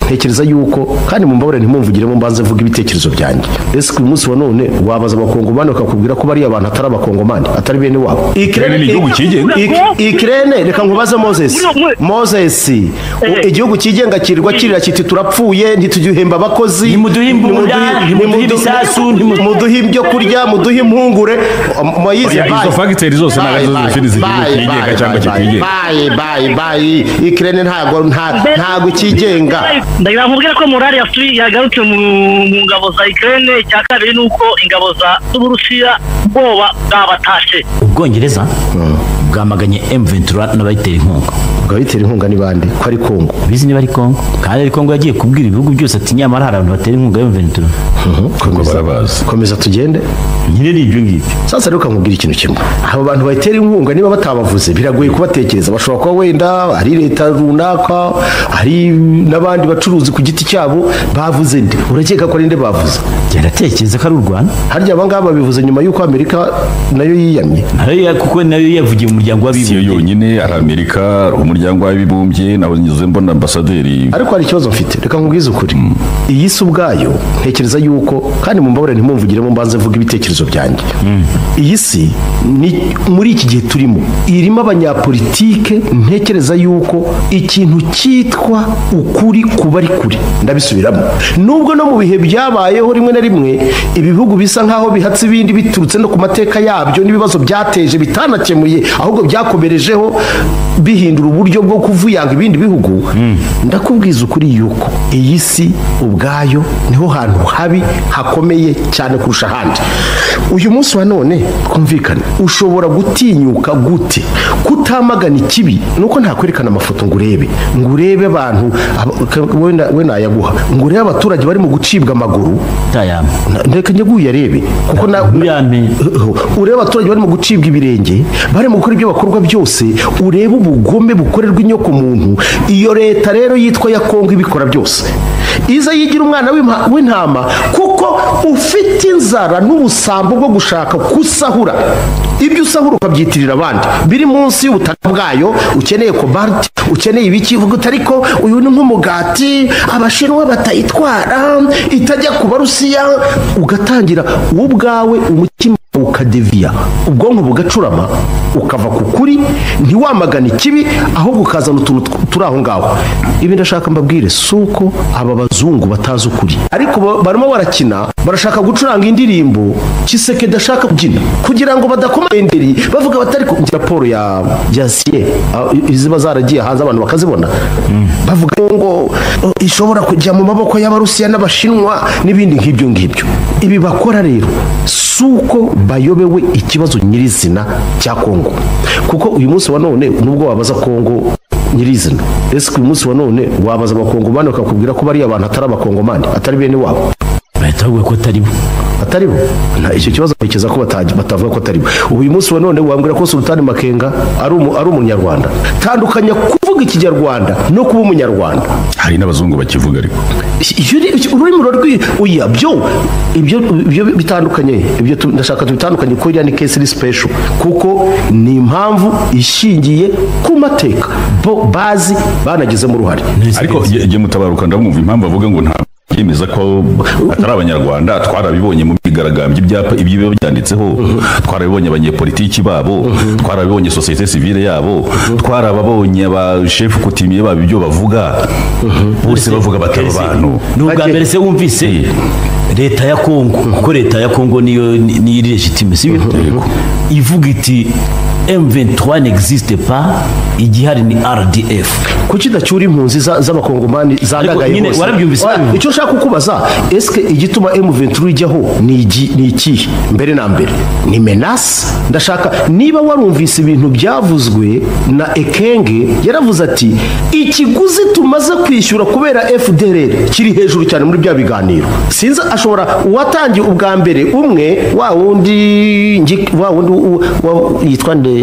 ntekereza yuko kandi mu mbabare ntimumvugiremo mbanze mvuga ibitekerezo byanjye ese ku munsi wa none wabaza abakongomani bakakubwira ko bariya bantu atari abakongomani atari bene wabo Bene ni igihugu cyigenga. Ik- ikirene reka nkubaze moses moses u- igihugu cyigenga kirirwa kirira kiti turapfuye ntitugihemba abakozi Ntimuduhe imbunda, Ntimuduhe- ntimuduhe ntimudu- ibisasu, ntimu- muduhe ibyo kurya muduhe impungure moyize Oya, izo fagiteri zose ntabwo arizo zifite izigihugu cyigenga cyangwa kitigenga bayi ikirene ntago nta- ntago cyigenga ndagira nkubwire ko morali yasubi- yagarutse mu mu ngabo za ikirere icya kabiri ni uko ingabo za z'uburusiya ubwoba bwabatashe ubwongereza bwamaganye m23 n'abayitera inkunga ubwo bitera inkunga ni bande ko ari kongo bizi niba ari kongo kandi ari kongo yagiye kubwira ibihugu byose ati nyamara hari abantu batera inkunga m23 Komeza- barabazi. komeza tugende nyine ni ibyo ngibyo sasa rero nkubwira ikintu kimwe abo bantu bayitera inkunga niba batabavuze biragoye kubatekereza bashobora kuba wenda ari leta runaka hari n'abandi bacuruzi ku giti cyabo bavuze nde urakeka ko ari nde bavuze byaratekereza ko ari u rwanda harya aba ngaba babivuze nyuma y'uko amerika nayo yiyamye nayo ya- kuko nayo yavugiye mu muryango siyo w'abibumbye yonyine ari amerika ari umuryango w'abibumbye nabuze mbona ambasaderi ariko hari ikibazo mfite reka nkubwize ukuri iyi si ubwayo ntekereza yuko kandi mu mbabare ntimumvugiremo mbanze mvuga ibitekerezo byanjye iyi si ni muri iki gihe turimo irimo abanyapolitike ntekereza yuko ikintu cyitwa ukuri kuba ari kuri ndabisubiramo nubwo no mu bihe byabayeho rimwe na rimwe ibihugu bisa nk'aho bihatse ibindi biturutse no ku mateka yabyo n'ibibazo byateje bitanakemuye ahubwo byakomerejeho bihindura uburyo bwo kuvuyanga ibindi bihugu ndakubwiza ukuri yuko iyi si ubwayo niho hantu habi hakomeye cyane kurusha ahandi uyu munsi wa none twumvikane ushobora gutinyuka gute kutamagana ikibi nuko ntakwerekana amafoto ngo urebe ngo urebe abantu aba- ka- wowe na- we nayaguha ngo urebe abaturage barimo gucibwa amaguru tayama na- reka njye uyarebe kuko na- Uyampe. urebe abaturage barimo gucibwa ibirenge barimo gukora ibyo bakorwa byose urebe ubugome bukorerwa inyoko muntu iyo leta rero yitwa ya kongo ibikora byose iza yigira umwana w'impa- w'intama kuko ufite inzara n'ubusambo bwo gushaka kusahura ibyo usahura ukabyitirira abandi biri munsi y'ubutaka bwayo ukeneye kobalti ukeneye ibiki uvuga uti ariko uyu ni nk'umugati abashinwa batayitwara itajya ku barusiya ugatangira wowe ubwawe umutima ukadeviya ubwonko bugacurama ukava ku kuri ntiwamagana ikibi ahubwo ukazana utuntu tw- turi aho ngaho ibi ndashaka mbabwire si uko aba bazungu batazi ukuri ariko ba- barimo barakina barashaka gucuranga indirimbo kiseke dashaka kubyina kugira ngo badakomenderi bavuga batari ku raporo ya ya siye ah, i- iziba zaragiye hanze abantu bakazibona bavuga ngo oh, ishobora kujya mu maboko y'abarusiya n'abashinwa n'ibindi nk'ibyo ngibyo ibi bakora rero si uko bayobewe ikibazo nyirizina cya kongo kuko uyu munsi wa none nubwo wabaza kongo nyirizina ese uyu munsi wa none wabaza abakongomani bakakubwira ko bariya bantu atari abakongomani atari bene wabo bahita bavuga ko atari bo atari bo nta icyo kibazo ntekereza ko bata- batavuga ko atari bo ubu uyu munsi wa none wambwira ko sultani makenga ari umu- ari umunyarwanda tandukanya kuvuga ikinyarwanda no kuba umunyarwanda hari n'abazungu bakivuga ariko Iyo uri- iki- ururimi rurarwi oya byo ibyo ibyo bitandukanye ibyo tu- ndashaka tubitandukanye ko iriya ni case iri special kuko ni impamvu ishingiye ku mateka bo bazi banagizemo uruhare ariko jye mutabaruka ndamwumva impamvu avuga ngo nta yemeza ko atari abanyarwanda twarabibonye mu myigaragambyo ibyapa ibyo biba byanditseho twarabibonye abanyepolitiki babo twarabibonye sosiyete sivile yabo twarababonye abashefu kutimiye babo ibyo bavuga bose bavuga batari abantu ni ubwa mbere se wumvise leta ya kongo kuko leta ya kongo niyo ni- niyo iri legitime sibyo ivuga iti m23 n'existe pas igihari ni rdf kuki idacyura impunzi za- z'abakongomani zandagaye nyine hose warabyumvise, Oya, warabyumvise. icyo nshaka kukubaza eske igituma m23 ijyaho ni iki- ni ikihe mbere na mbere ni menasi ndashaka niba warumvise ibintu byavuzwe na ekenge yaravuze ati ikiguzi tumaze kwishyura kubera fdrr kiri hejuru cyane muri bya biganiro sinzi ashobora uwatangiye ubwa mbere umwe wa wundi ngi- wa wundi u- wa- yitwa nde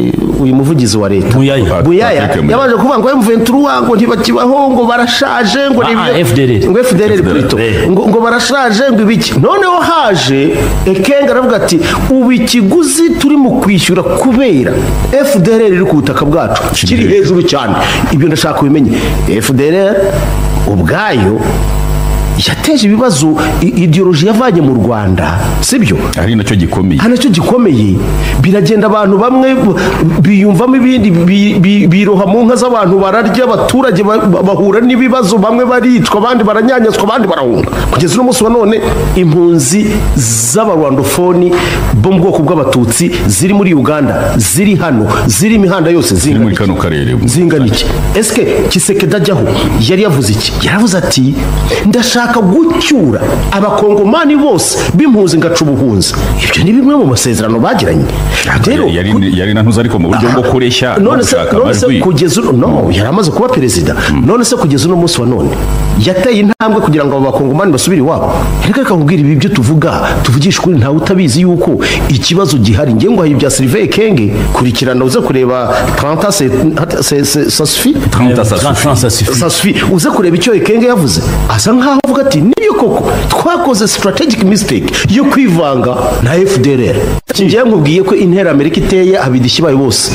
uyu muvugizi wa leta Muyaya. Buyaya, Patrick Muyaya. yabanje kuvuga ngo M23 ngo ntibakibaho ngo barashaje ngo Ah, ni ibyo- FDLR. ngo FDLR plutôt. Eh. ngo ngo barashaje ngo ibiki noneho haje ekenga aravuga ati ubu ikiguzi turi mu kwishyura kubera FDLR iri ku butaka bwacu kiri hejuru cyane ibyo ndashaka ubimenye FDLR ubwayo yateje ibibazo i- ideoloji yavanye mu rwanda sibyo ari nacyo gikomeye hari nacyo gikomeye biragenda abantu bamwe b- biyumvamo ibindi bi- bi- biroha mu nka z'abantu bararya abaturage ba- ba- bahura n'ibibazo bamwe baricwa abandi baranyanyazwa abandi barahunga kugeza uno munsi wa none impunzi z'abarwandofoni bo mu bwoko bw'abatutsi ziri muri uganda ziri hano ziri imihanda yose ni zingana muri iki? kano karere zingana iki esike kisekedi ajyaho yari yavuze iki yaravuze ati ndashaka gucyura abakongomani bose b'impunzi ngaca ubuhunzi ibyo ni bimwe mu masezerano bagiranye rero Yari- yari yari na ntuzi ariko mu buryo bwo kureshya no none se gushaka none se amajwi kugeza uno no yari amaze kuba perezida none se kugeza uno munsi wa none yateye intambwe kugira ngo abo bakongomani basubire iwabo ariko reka nkubwire ibi byo tuvuga tuvugisha ukuri ntawe utabizi yuko ikibazo gihari ngewe ngo ibya Sylvain Kenge kurikirana uze kureba Tranta Se- Se- Se- Sasfi Trenta ça suffit. sasufi sasufi uze kureba icyo ekenge yavuze asa nkaho avuga ati nibyo koko twakoze strategic mistake yo kwivanga na fdr njyewe nkubwiye ko intera amerika iteye abidishyi bayo bose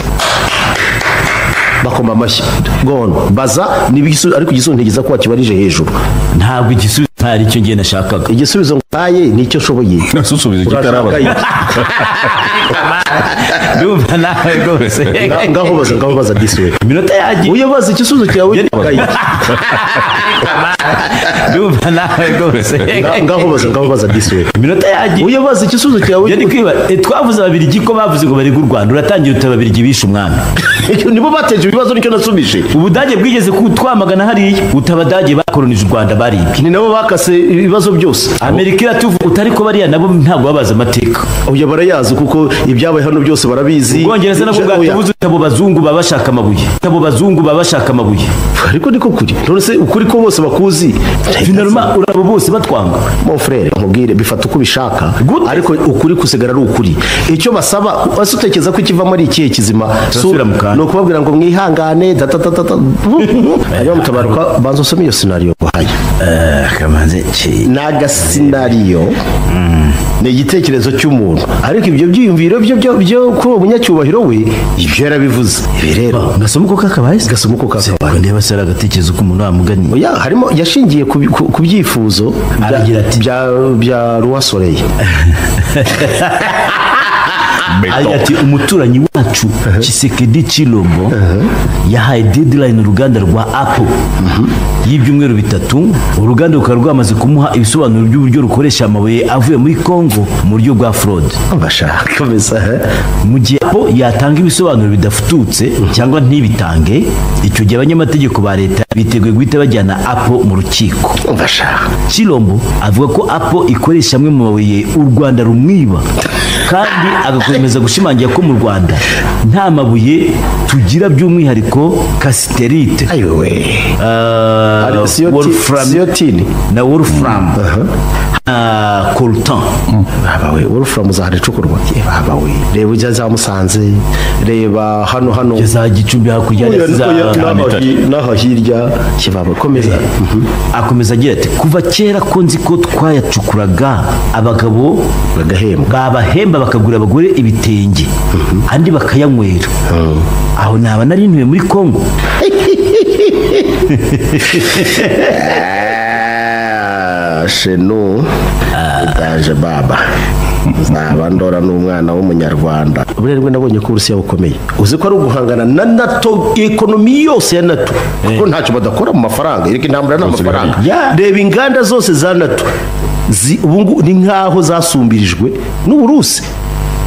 bakoma amashyi gono baza niba igisubizo ariko igisubizo ntigeza ko wakibarije hejuru ntabwo igisubizo ntari cyo ngiye nashakaga igisubizo ntaye nicyo ushoboye nasusubiza urashaka kitaraba iki? ndumva nawe rwose Nga- ngaho baza ngaho baza disi we iminota yanjye uyobaza igisubizo cyawe urashaka ndumva nawe rwose iki? Nga- ngaho baza ngaho baza disi we iminota yanjye uyobaza igisubizo cyawe Ibyo ni kwiba Eh, twavuze ababirigi ko bavuze ngo barega u rwanda uratangira uti ababirigi bishe umwami nibo bateje ibibazo nicyo nasubije ubudage bwigeze kutwamagana hariya uti abadage bakoronije u rwanda baribwe ni nabo bakase ibibazo byose amerika iratuvuga uti ariko bariya nabo ntabwo babazi amateka uya barayazi kuko ibyabaye hano byose barabizi ubwongereza nabwo Oya. bwatubuze uti abo bazungu baba bashaka amabuye uti abo bazungu baba bashaka amabuye ariko niko kuri none se ukuri ko bose bakuzi finaruma urabo bose batwanga mon frere nkubwire bifata uko ubishaka Gute? ariko ukuri kusigara ari ukuri icyo basaba ese utekereza ko ikivamo ari ikihe kizima Turasubira mu kantu. ni ukubabwira ngo mwihangane datatatata niba mutabaruka banza usome iyo sinariyo nguhaye kamanzi ni agasinariyo ni igitekerezo cy'umuntu ariko ibyo byiyumviro byo byo byo kuri uwo munyacyubahiro we ibyo yarabivuze ibi rero gasoma uko kakabaye gasoma uko kakabaye. niba se ari agatekerezo k'umuntu wamugani oya harimo yashingiye ku bi- ku ku byifuzo bya- Aragira ati- bya bya ruwasoreye agira ati umuturanyi wacu kisekedi cirombo yahaye deadline uruganda rwa apple y'ibyumweru bitatu uruganda rukaba rwamaze kumuha ibisobanuro by'uburyo rukoresha amabuye avuye muri congo mu buryo bwa fraud bashaka mesa mu gihe apple yatanga ibisobanuro bidafututse cyangwa ntibitange icyo gihe abanyamategeko ba leta biteguye guhita bajyana apple mu rukiko bashaka Chilombo avuga ko Apple ikoresha amwe mu mabuye u Rwanda rumwiba kandi agakomeza gushimangira ko mu Rwanda nta mabuye tugira by'umwihariko kasiterite ayiwe we ah, Ari- siyo ti- wolfram siyo tini? na wolfram na coltan baba we urufura muzahara icukurwa baba we reba ujya za musanze reba hano hano za gicumbi hakurya ya Oya, za oya, n'aho Nyamitari. hi- n'aho hirya kibaba komeza akomeza agira ati kuva kera ko nzi ko twayacukuraga abagabo bagahembwa babahemba bakagura abagore ibitenge andi bakayanywera aho naba narinuye muri kongo Ah, shenu ndaje baba naba ndora n'umwana w'umunyarwanda uburere nabonye ko uburusiya bukomeye uzi ko ari uguhangana na nato ekonomi yose ya nato kuko ntacyo badakora mu mafaranga ariko intambara n'amafaranga Yeah. reba inganda zose za nato zi- ubu ngubu ni nk'aho zasumbirijwe n'uburusi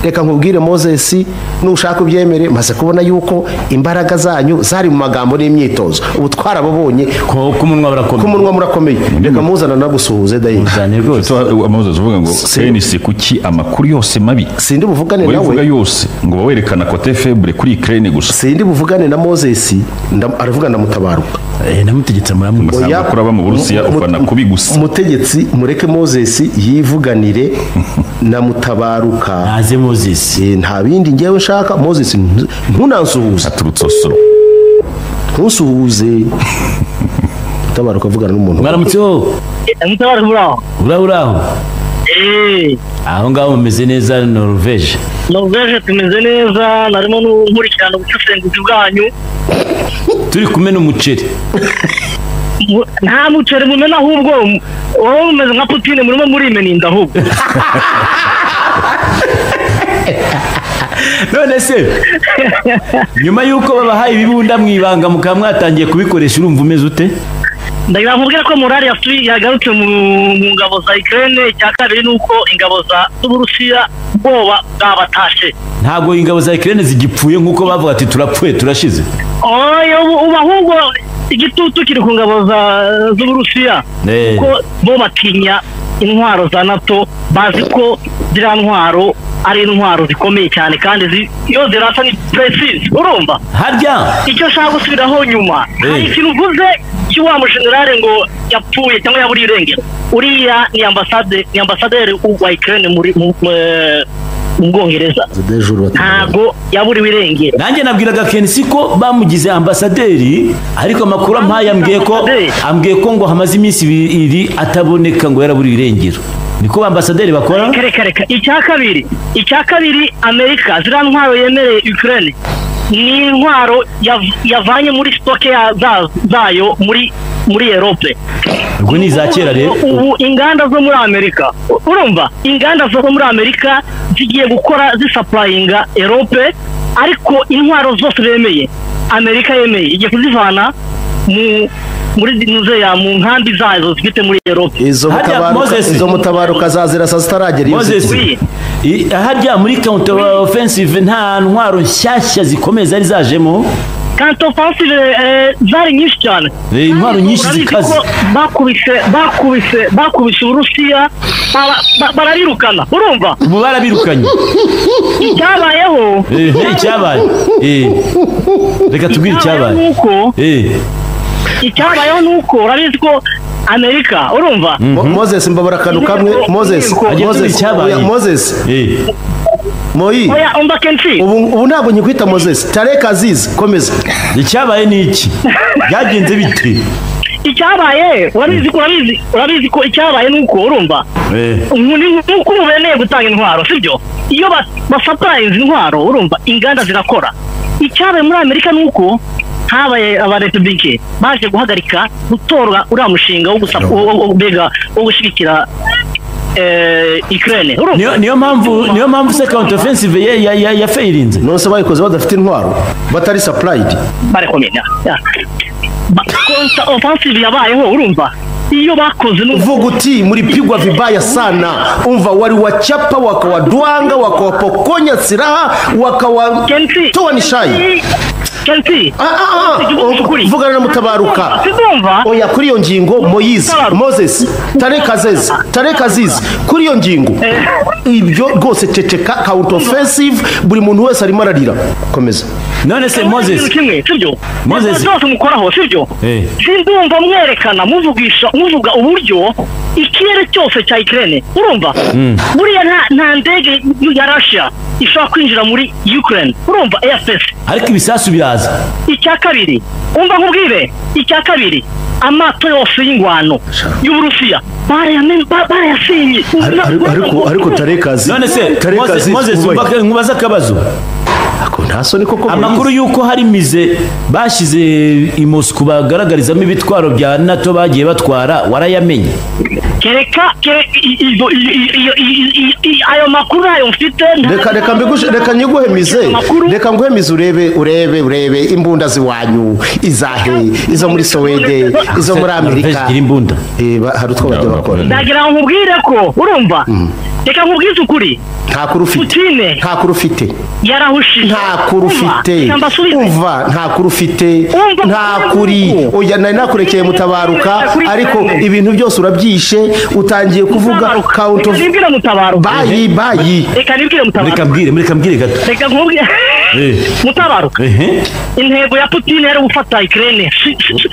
reka nkubwire mozesi nushaka ubyemere maze kubona yuko imbaraga zanyu zari mu magambo n'imyitozo ubu twarababonye k'umunwa barakomeye k'umunwa murakomeye reka muzana nagusuhuze dayi cyane rwose amazu avuga ngo Si- kenisi kuki amakuru yose mabi sindi buvugane wowe uvuga nawe yose ngo bawerekana kote febure kuri krene gusa sindi buvugane na mozesi ndam- aravuga ndamutabaruka Eh, namutegetse muramuzi Oya. ntabwo kuraba mu burusiya Mu- mu- ufana kubi gusa umutegetsi mureke mozesi yivuganire na mutabaruka ntaze mozesi Eh, nta bindi ngewe nshaka mozesi ntu- ntunansuhuze aturutse osoro ntusuhuze mutabaruka avugana n'umuntu mwaramutseho mutabara muri aho uraho uraho eee aho ngaho mumeze neza norvege noveje tumeze neza narimo nkurikirana ubusesenguzi bwanyu turi kumena umuceri mu- nta muceri mumena ahubwo wowe mumeze nka putine murimo murimena inda ahubwo none se nyuma y'uko babahaye ibibunda mu ibanga mukaba mwatangiye kubikoresha urumva umeze ute ndagira ngo mubwire ko morali yasuye yagarutse mu mu ngabo za ikirere icya kabiri ni uko ingabo za z'uburusiya ubwoba bwabatashe ntabwo ingabo za ikirere zigipfuye nk'uko bavuga ati turapfuye turashize oya ubu ubu ahubwo igitutu kiri ku ngabo za- z'uburusiya Eh. kuko bo batinya intwaro za nato bazi ko ziriya ntwaro ari intwaro zikomeye cyane kandi zi- iyo zirasa ni precise urumva harya icyo ashaka gusubiraho nyuma hari ikintu uvuze cy'uwa mushenerare ngo yapfuye cyangwa yaburiye irengero uriya ni ambasade ni ambasaderi wa ikirere muri mu mu- mu bwongereza ntabwo yaburiwe irengero nanjye nabwiraga kenisi ko bamugize ambasaderi ariko amakuru ampaye ambwiye ko Ambasaderi? ambwiye ko ngo hamaze iminsi ibiri ataboneka ngo yaraburiye irengero niko ba ambasaderi bakora reka reka reka icya kabiri icya kabiri amerika ziriya ntwaro yemereye ukraine ni intwaro yav- yavanye muri sitoke ya- za- zayo muri muri erope ubwo ni iza kera rero ubu inganda zo muri amerika u- urumva inganda zo muri amerika zigiye gukora zisapurayinga erope ariko intwaro zose bemeye amerika yemeye igiye kuzivana mu muri muzeya mu nkambi zazo zifite muri erope izo Harya mutabaruka Moses. izo mutabaruka zazira saa zitaragera iyo Moses, Oui. i- harya muri counter offensive nta ntwaro nshyashya zikomeye zari zajemo kanto ofansive zari nyinshi cyane Eh, intwaro nyinshi Urabizi zikaze ko bakubise bakubise bakubise uburusiya bara- ba- bararirukana urumva ubu barabirukanye icyabayeho Eh, eh, icyabaye Eh, reka tubwire icyabayeho ni icyabaye uko Eh, icyabayeho ni uko urabizi ko amerika urumva Mo- Moses mbabura akantu kamwe Moses Agiye Moses tuzi icyabaye. oya, Moses eh. Moyi oya umva kenshi ubu ubu ntabwo ngikwita Moses Tarek Aziz komeza icyabaye ni iki byagenze bite icyabaye urabizi ko urabizi urabizi ko icyabaye ni uko urumva Eh, ubu ni nk'uko ubu bemeye gutanga intwaro sibyo iyo ba- basapurayinze intwaro urumva inganda zirakora icyabaye muri amerika ni uko habaye abarepublike baje guhagarika gutorwa uriya mushinga wo gusa- wo- wo- wo- mbega wo gushyigikira eh, ikirere urumva niyo niyo mpamvu niyo mpamvu se counter offensive ya ya ya, ya fayirinze nonse bayikoze badafite intwaro batari supplied barekomenya konta ofansive yabayeho urumva iyo bakoze ni uko uvuga uti mlipigwa vibaya sana umva waliwachapa wakawadwanga wakawapokonya silaha kenshi wakawatoa nishai Kenshi- kenshi Ah, ah, ah, Ukuri. vugana na mutabaruka Sizumva. oya kuri iyo ngingo moyize moses tarek aziz tarek aziz kuri iyo ngingo ibyo rwose ceceka counter offensive buri muntu wese arimo ararira komeza none se moses ikintu kimwe sibyo Moses. Ibyo byose mukoraho sibyo Eh. sindumva mwerekana muvugisha muvuga uburyo ikirere cyose cya ikirere urumva buriya nta- nta ndege ya rasha ishobora kwinjira muri ukraine urumva efesi ariko ibisasu biraza icya kabiri umva nkubwire icya kabiri amato yose y'ingwano y'uburusiya barayame- ba- barayasinye ariko ariko tarek aziz none se tarek Moses- aziz moses ubaye. umva- nkubaza akabazo Ako nta soni koko amakuru y'uko hari mize bashyize i moscou bagaragarizamo ibitwaro bya nato bagiye batwara warayamenye kereka kere- i- i- i- i- i- i- i- ayo makuru ayo mfite nta- reka reka mbiguhe reka nyiguhemize Amakuru- reka nguhemize urebe urebe urebe imbunda ziwanyu izahe izo muri sowede izo muri Norvege amerika igira imbunda Eh, ba- hari utwo bajya bakora ndagira ngo nkubwire ko urumva reka nkubwize ukuri nta kuru ufite putine nta kuru ufite yarahushije nta kuru ufite umva nta kuru ufite Umva, nta kuri oya nari nakurekeye mutabaruka ariko ibintu byose urabyishe utangiye kuvuga count kawunti of reka nibwire mutabaro bayi bayi reka nibwire mureka mutabaro mbwire mureka mbwire gato reka nkubwire Eh. mutabaro ehe intego ya putine yari gufata ikirere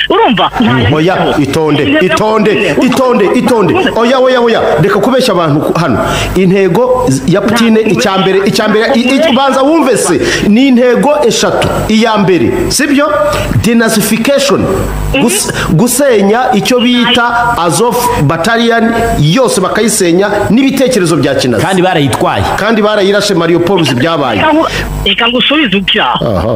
urumva nta oya itonde itonde itonde itonde oya oya oya reka kubeshya abantu ku- hano intego z- ya putine Ntabwo icya mbere ubeshya. icya mbere i- i- Ubeshya. banza wumve se ni intego eshatu iya mbere sibyo denazifikashoni gusenya icyo bita azof bataliyani yose bakayisenya n'ibitekerezo bya kinazi kandi barayitwaye kandi barayirashe mariyo poluzi byabaye Reka ngu- reka ngusubize ibyaha Aha.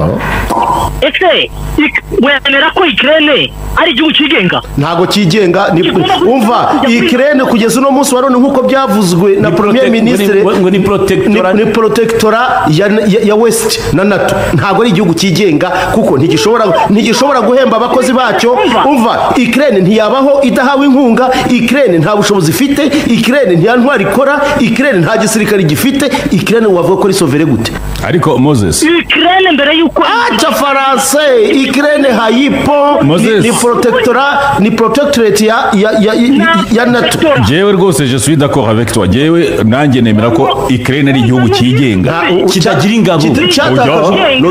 ese ik- wemera ko ikirere ari igihugu cyigenga ntabwo cyigenga ni- Kigomba guhita umva kijya kuri- ikirere kugeza uno munsi wa none nk'uko byavuzwe na premier protect- ministre ngo ni- ngo ni protectora- ni protectora ya, ya, ya west na nato ntabwo ari igihugu cyigenga kuko ntigishobora ntigishobora guhemba abakozi bacyo Umva. umva ikirere ntiyabaho idahawe inkunga ikirere nta bushobozi ifite ikirere nta ntwari ikora ikirere nta gisirikare gifite ikirere wavuga ko ari sovere gute ariko moses ikirere mbere y'uko aca faranse ikirere hayipo ni, Moses. ni protectora ni protectorate ya ya ya, ya, ya nato Sector. jewe rwose je suis d'accord avec toi jewe nanjye nemera ko Ukraine ari igihugu cyigenga Nta- u- u- Kitagira ingabo. kita- cyatakaje- Oya. no,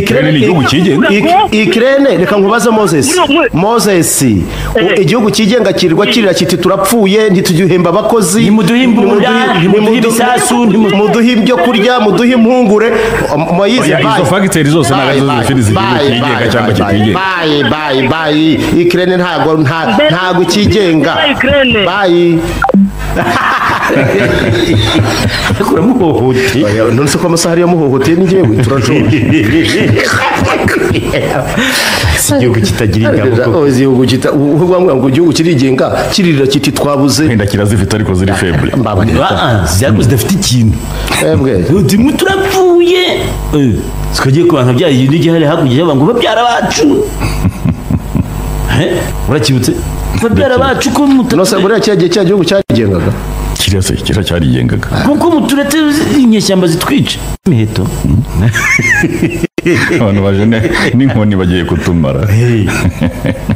Ukraine ni igihugu cyigenga Ik- ikirere reka nkubaze moses Muri- muri- moses u- Eh. igihugu cyigenga kirirwa kirira kiti turapfuye ntituduhemba abakozi Ntimuduhimbe ntimuduhi- uburaya, ntimuduhe ntimudu- ibisasu, ntimu- muduhe ibyo kurya muduhe impungure moyize Oya, izo fagiteri zose ntabwo arizo zifite izi gihugu cyigenga cyangwa kitigenga bayi bayi bayi ikirere ntago nta- Mbere- ntago cyigenga Ukraine. bayi kuramuhohoteye Oya, none se ko amasaha ariyo amuhohoteye ni njyewe turashobora igihugu kitagira ingabo Oya, igihugu kita- uvuga ngo ngo igihugu kirigenga kirira kiti twabuze wenda kirazifite ariko ziri faible mbabarira Ah, zako zidafite ikintu twebwe turimo turapfuye Eh, tukagiye ku bantu byari ibintu igihari hakurya y'abantu ngo babyara bacu Eh, urakibutse babyara bacu ko muta- nose buriya kiriya gihe cya gihugu cyarigengaga kiriya se kiriya cyarigengaga kuko muturetse inyeshyamba zitwica imiheto abantu baje ne- n'inkoni bagiye kutumara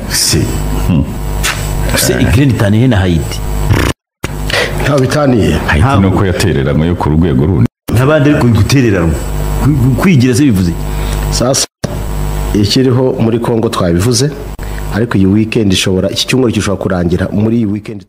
se se ikirere itaniye na hayiti ntawe bitaniye Haiti ni uko yatereranywe yo ku rwego rundi n'abandi ariko gutereranywa Ku- kwigira se bivuze iki? sasa ikiriho muri congo twabivuze ariko iyi weekend ishobora iki cyumweru gishobora kurangira muri iyi weekend